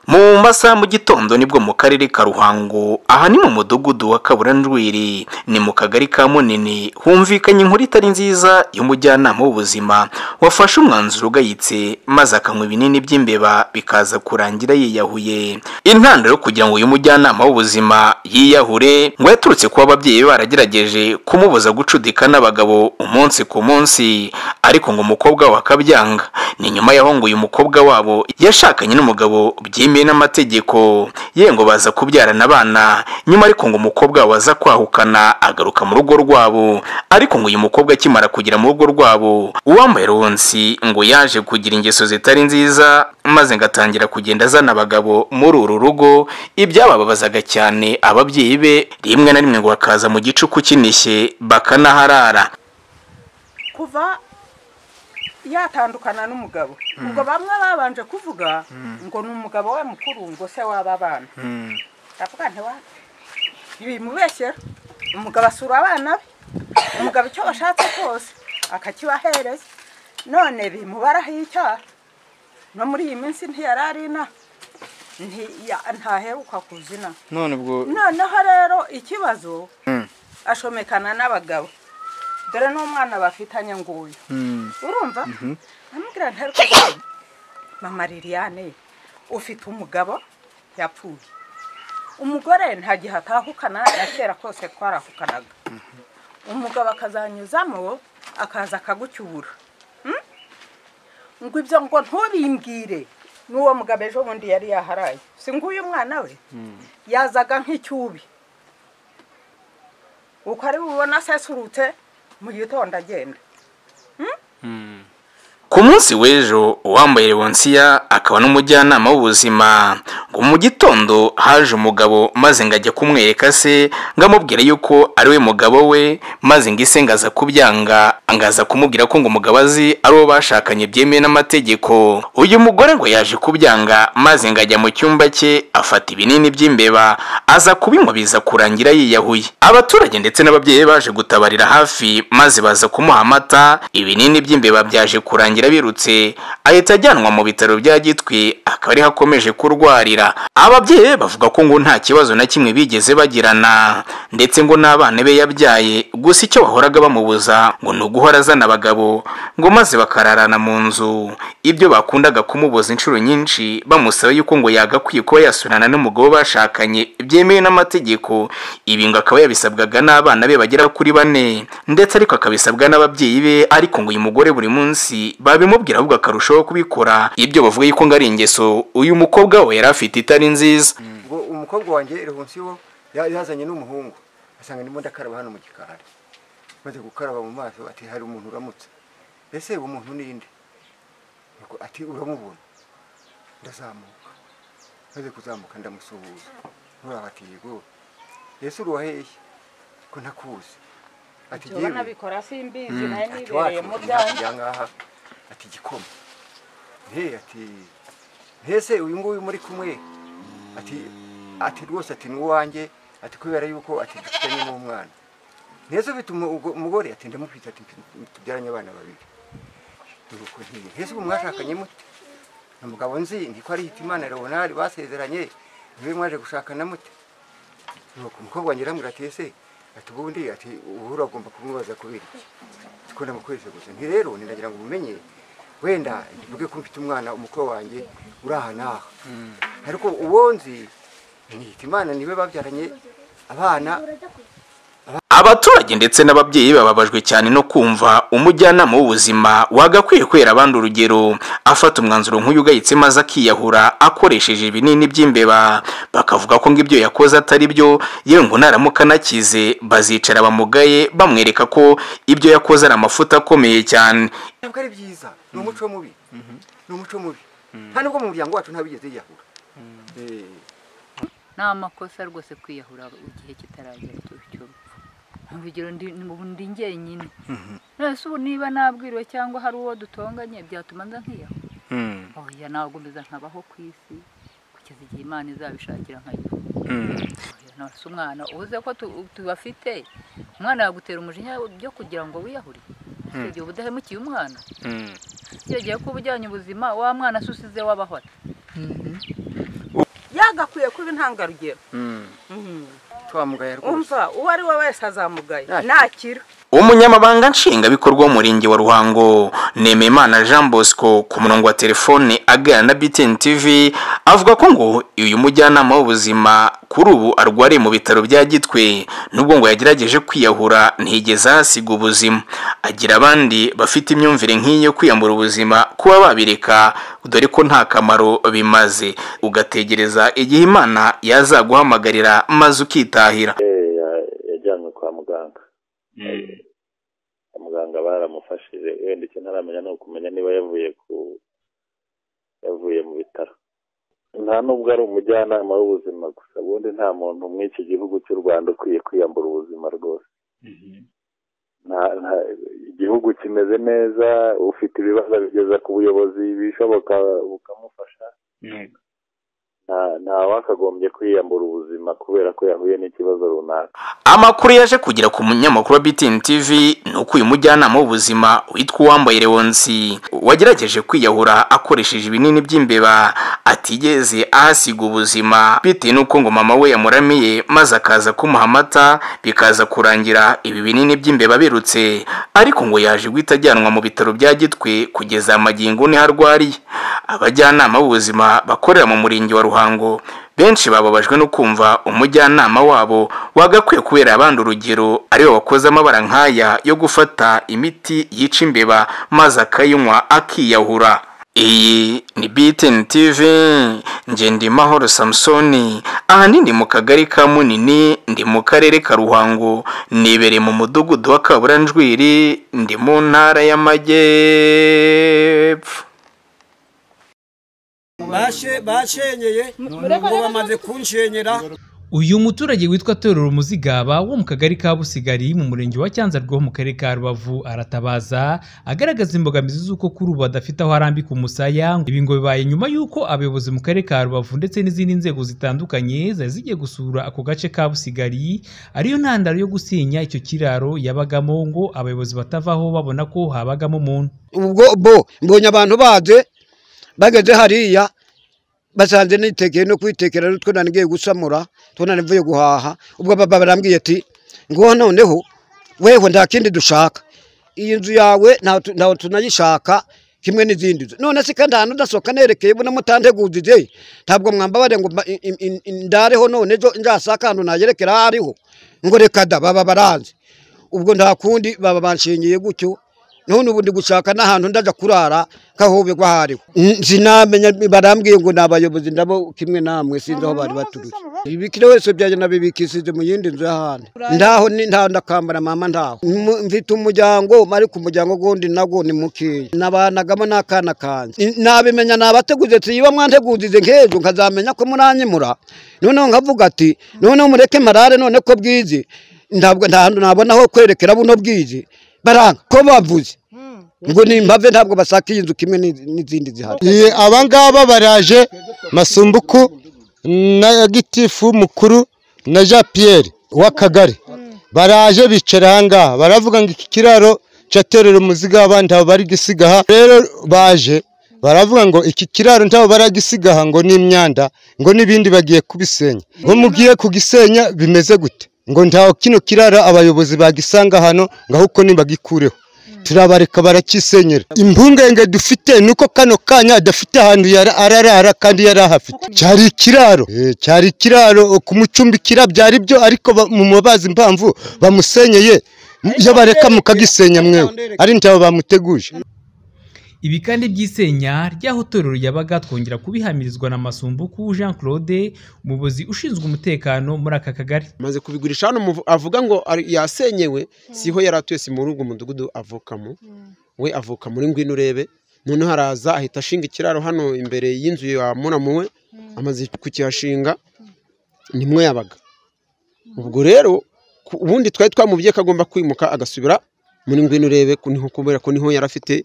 mu masaha mu gitondo nibwo mu karere ka ruhango aha ni mu mudugudu wa kaburanjwiri ni mu kagari ka munini humvikanye inkuru itari nziza y'umujyanama w'ubuzima wafashe umwanzuro ugayitse maze akanywa ibinini by'imbeba bikaza kurangira yiyahuye intandaro yo kugira ngo uyu mujyanama w'ubuzima yiyahure ngo yaturutse kuba ababyeyi be baragerageje kumubuza gucudika n'abagabo umunsi ku munsi ariko ngo umukobwa we akabyanga ni nyuma y'aho ngo uyu mukobwa wabo yashakanye n'umugabo byemeye n'amategeko ye ngo baza kubyarana abana nyuma ariko ngo umukobwa wabo aza kwahukana agaruka mu rugo rwabo ariko ngo uyu mukobwa akimara kugera mu rugo rwabo uwambaye ronsi ngo yaje kugira ingeso zitari nziza maze ngo atangira kugenda azana abagabo muri uru rugo ibyabababazaga cyane ababyeyi be rimwe na rimwe ngo bakaza mu gicuku kinishye bakanaharara kuva yatandukana n'umugabo ubwo bamwe babanje kuvuga ngo ni umugabo we mukuru ngo se waba bana aravuga ntiwa bimubeshyera umugabo asura abana be umugabo icyo bashatse kose akakibahereza none bimubaraho icyaha no muri iyi minsi ntiyari ari inaha Ntiya- ntaheruka kuzina none ubwo noneho rero ikibazo ashomekana n'abagabo dore n'umwana bafitanye nguyu Mm. urumva amubwira ntaruka gukora. mama liliane ufite umugabo yapfuye umugore nta gihe atahukana na kera kose twarahukanaga umugabo akazanyuzamo akaza akagucyura Mm? ngo ibyo ngo ntubimbwire n'uwo mugabo ejo bundi yari yaharaye si nguyu mwana we yazaga nk'icyubi uko ari bubona asesurutse mu gitondo agenda Ku munsi w'ejo uwambaye Leonsiya akaba n'umujyanama w'ubuzima ngo mu gitondo haje umugabo maze ngo ajya kumwereka se ngo amubwire yuko ari we mugabo we maze ngo ise ngo aza kubyanga ngo aza kumubwira ko ngo umugabo azi ari uwo bashakanye byemewe n'amategeko uyu mugore ngo yaje kubyanga maze ngo ajya mu cyumba cye afata ibinini by'imbeba aza kubinywa biza kurangira yiyahuye abaturage ndetse n'ababyeyi be baje gutabarira hafi maze baza kumuha amata ibinini by'imbeba byaje kurangira birutse ahita ajyanwa mu bitaro bya gitwi akaba ariho akomeje kurwarira ababyeyi be bavuga ko ngo nta kibazo na kimwe bigeze bagirana ndetse ngo n'abana be yabyaye gusa icyo bahoraga bamubuza ngo ni uguhora azana abagabo ngo maze bakararana mu nzu ibyo bakundaga kumubuza inshuro nyinshi bamusaba yuko ngo yagakwiye kuba yasurana n'umugabo bashakanye byemewe n'amategeko ibi ngo akaba yabisabwaga n'abana be bagera kuri bane ndetse ariko akabisabwa n'ababyeyi be ariko ngo uyu mugore buri munsi babimubwira ahubwo akarushaho kubikora ibyo bavuga yuko ngo ari ingeso uyu mukobwa we yari afite itari nziza ngo umukobwa wanjye rehonsiyo yazanye n'umuhungu asanga ndimo ndakaraba hano mu gikari maze gukaraba mu maso ati hari umuntu uramutse ese uwo muntu ni nde Nuko ati uramubona ndazamuka maze kuzamuka ndamusuhuza nturaba ati yego ese uruwa hehe ko ntakuzi ati Jyewe "Yewe." nabikora simbizi nayo ati nibereye mu byanyu byanjye ngaha ati gikoma he ati mbese uyu nguyu muri kumwe ati ati rwose ati ni uwanjye ati kubera yuko ati dufitanye n'umwana mbese ufite umugo- umugore ati ndamufite ati mfi- tubyaranye abana babiri nuko ntiye mbese ubu mwashakanye mute ni umugabo nzi niko ari hitimana leonard basezeranye niwe mwaje gushakana mute nuko umukobwa wanjye aramubwira ati ese ati ubundi ati ubu uragomba kumubaza kubera iki tukunda mu kwezi gusa nti rero ndagira ngo umenye wenda mvuge ko mfite umwana umukwe wanjye uri aha n'aha ariko uwo nzi nihita imana niwe babyaranye abana abaturage ndetse n'ababyeyi bababajwe cyane no kumva umujyanama w'ubuzima wagakwiye kwera abandi urugero afata umwanzuro nk'uyu ugayitse maze akiyahura akoresheje ibinini by'imbeba bakavuga ko ngo ibyo yakoze atari byo yewe ngo naramuka anakize bazicara bamugaye bamwereka ko ibyo yakoze ari amafuta akomeye cyane ntabwo ari byiza ni umuco mubi ni umuco mubi nta nubwo mu muryango wacu ntabigeze yiyahura Eh, ni amakosa rwose kwiyahura igihe kitaragera cy'urupfu urugero ndi ubu ndi njyenyine none se ubu niba nabwiriwe cyangwa hari uwo dutonganye byatuma nza nkiyahura Mm. oya ntabwo mbiza nkabaho ku isi kugeza igihe imana izabishakira nkajya Mm. Oya, nonese umwana ubuze ko tu- tubafite umwana yagutera umujinya byo kugira ngo wiyahurire icyo gihe uba udahemukiye umwana Mm. iyo ugiye kuba ujyanye ubuzima wa mwana se usize w'abahora yagakwiye kuba intangarugero twamugaye rwose umva uwo ari we wese azamugaye Nakira. nakira umunyamabanga nshingabikorwa w'umurenge wa ruhango nemeyimana jean bosco ku murongo wa telefone aganira na btn tv avuga ko ngo uyu mujyanama w'ubuzima kuri ubu arwariye mu bitaro bya gitwe nubwo ngo yagerageje kwiyahura ntigeze ahasiga ubuzima agira abandi bafite imyumvire nk'iyo kwiyambura ubuzima kuba babireka dore ko nta kamaro bimaze ugategereza igihe imana yazaguhamagarira maze ukitahira Eh, ya- yajyanwe kwa muganga Kwa muganga baramufashije wenda icyo ntaramenya ni ukumenya niba yavuye ku yavuye mu bitaro nta nubwo ari umujyanama w'ubuzima gusa ubundi nta muntu muri iki gihugu cy'u rwanda ukwiye kwiyambura ubuzima rwose nta, nta, igihugu kimeze neza ufite ibibazo abigeza ku buyobozi ibishoboka bukamufasha nta nta wakagombye kwiyambura ubuzima kubera ko yahuye n'ikibazo runaka amakuru yaje kugera ku munyamakuru wa BTN TV ni uko uyu mujyanama w'ubuzima witwa uwambaye Leonsi wagerageje kwiyahura akoresheje ibinini by'imbeba atigeze ahasiga ubuzima bitewe n'uko ngo mama we yamuramiye maze akaza kumuha amata bikaza kurangira ibi binini by'imbeba birutse ariko ngo yaje guhita ajyanwa mu bitaro bya gitwe kugeza amagingo niho arwariye abajyanama b'ubuzima bakorera mu murenge wa ruhango benshi bababajwe no kumva umujyanama wabo wagakwiye kubera abandi urugero aribo bakoze amabara nk'aya yo gufata imiti yica imbeba maze akayinywa akiyahura iyi ni BTN TV Ngendimahoro Samsoni ahanini mu kagari ka Munini ndi mu karere ka Ruhango nibereye mu mudugudu wa Kaburanjwiri ndi mu ntara y'Amajyepfo bashenyeye ngo bamaze kunshenyera uyu muturage witwa terura umuzigaba wo mu kagari ka busigari mu murenge wa cyanzarwe ho mu karere ka rubavu aratabaza agaragaza imbogamizi z'uko kuri ubu adafite aho arambika umusaya ibi ngo bibaye nyuma y'uko abayobozi mu karere ka rubavu ndetse n'izindi nzego zitandukanye zari zigiye gusura ako gace ka busigari ariyo ntandaro yo gusenya icyo kiraro yabagamo ngo abayobozi batavaho babona ko habagamo umuntu ubwo bo mbonye abantu baje bageze hariya basanze nitekeye no kwitekera n'utwo nari ngiye gusamura two nari mvuye guhaha ubwo baba barambwiye ati ngo noneho weho nta kindi dushaka iyi nzu yawe ntaho tu- ntaho tunayishaka kimwe n'izindi nzu none se kandi ahantu udasohoka nerekeye ubona mutantegujije ntabwo mwambabare ngo mba- i- i- i- i- ndareho none ejo nzasaka ahantu nayerekera aho ariho ngo reka da baba baranze ubwo nta kundi baba banshingiye gutyo none ubu ndi gushaka n'ahantu ndaja kurara kahoberwa hariho Mm, sinamenya barambwiye ngo ni abayobozi ndabo kimwe namwe sinzi aho bari baturutse ibikira wese byanjye nabibikishije mu yindi nzu y'ahandi ndaho ni nta ndakambara mama ndaho Mu- mfite umuryango ariko umuryango gundi nago ni mukeya nabanagamo n'akana kanje Ni- nabimenya nabateguze siba mwantegurize nk'ejo nkazamenya ko muranyimura noneho nkavuga ati noneho mureke marare none ko bwize ntabwo nta hantu nabona ho kwerekera buno bwize baranga ko bavuze ngo ni impave ntabwo basaka iyi nzu kimwe n'izi- n'izindi zihari Iyi abangaba baraje Masumbuku na Gitifu mukuru na Jean Pierre w'akagari baraje bicara ahangaha baravuga ngo iki kiraro cyaterera umuziga abandi abo bari gisigaha rero baje baravuga ngo iki kiraro ntabo baragisigaha ngo ni imyanda ngo n'ibindi bagiye kubisenya ngo mugiye kugisenya bimeze gute ngo ntaho kino kiraro abayobozi bagisanga hano ngo ahubwo nibagikureho turabareka barakisenyera impungenge dufite nuko kano kanya adafite ahantu yara- ararara kandi yari ahafite cyari ikiraro Eh, cyari ikiraro kumucumbikira byari byo ariko ba- mu mubazi impamvu bamusenyeye iyo bareka mukagisenya mwewe ari ntabo bamuteguje Ibi kandi by'isenya ry'aho itorero yabaga twongera kubihamirizwa na Masumbuku Jean Claude umuyobozi ushinzwe umutekano muri aka kagari maze kubigurisha hano umuvu- avuga ngo ari- yasenyewe siho yari atuye si muri ubwo mudugudu avukamo we avuka muri ngwino urebe noneho araza ahita ashinga ikiraro hano imbere y'inzu ya muramu we amaze kukihashinga nimwe yabaga ubwo rero ku- ubundi twari twamubwiye ko agomba kwimuka agasubira muri ngwino urebe ku- niho kubera ko niho yari afite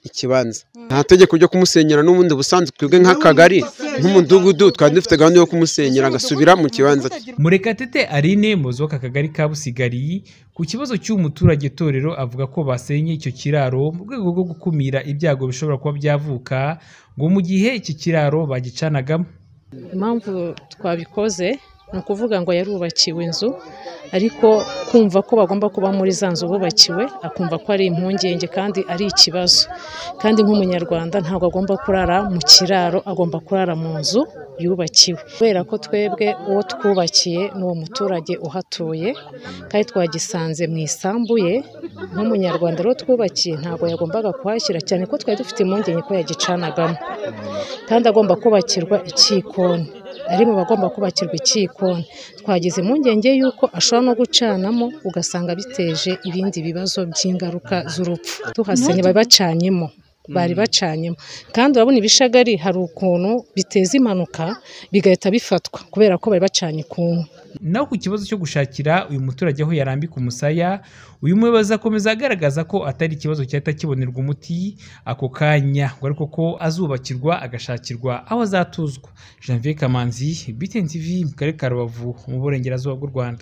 ikibanza nta tegeko ryo kumusenyera n'ubundi busanzwe twebwe nk'akagari nk'umudugudu twari dufite gahunda yo kumusenyera agasubira mu kibanza cye murekatete aline muyobozi w'aka kagari ka busigari ku kibazo cy'uyu muturage torero avuga ko basenye icyo kiraro mu rwego rwo gukumira ibyago bishobora kuba byavuka ngo mu gihe iki kiraro bagicanagamo impamvu twabikoze ni ukuvuga ngo yarubakiwe inzu ariko kumva ko bagomba kuba muri za nzu bubakiwe akumva ko ari impungenge kandi ari ikibazo kandi nk'umunyarwanda ntabwo agomba kurara mu kiraro agomba kurara mu nzu yubakiwe kubera ko twebwe uwo twubakiye ni uwo muturage uhatuye kandi twagisanze mu isambu ye nk'umunyarwanda rero twubakiye ntabwo yagombaga kuhashyira cyane ko twari dufite impungenge ko yagicanagamo kandi agomba kubakirwa ikikoni ari mu bagomba kubakirwa ikikoni twagize impungenge y'uko ashobora no gucanamo ugasanga biteje ibindi bibazo by'ingaruka z'urupfu tuhasenye bari bacanyemo bari bacanyemo kandi urabona ibishagari hari ukuntu biteza impanuka bigahita bifatwa kubera ko bari bacanye ikuntu naho ku kibazo cyo gushakira uyu muturage aho yarambika umusaya uyu muyobozi akomeza agaragaza ko atari ikibazo cyahita kibonerwa umuti ako kanya ngo ariko ko azubakirwa agashakirwa aho azatuzwa janvier kamanzi btn tv mu karere ka rubavu mu burengerazuba bw'u rwanda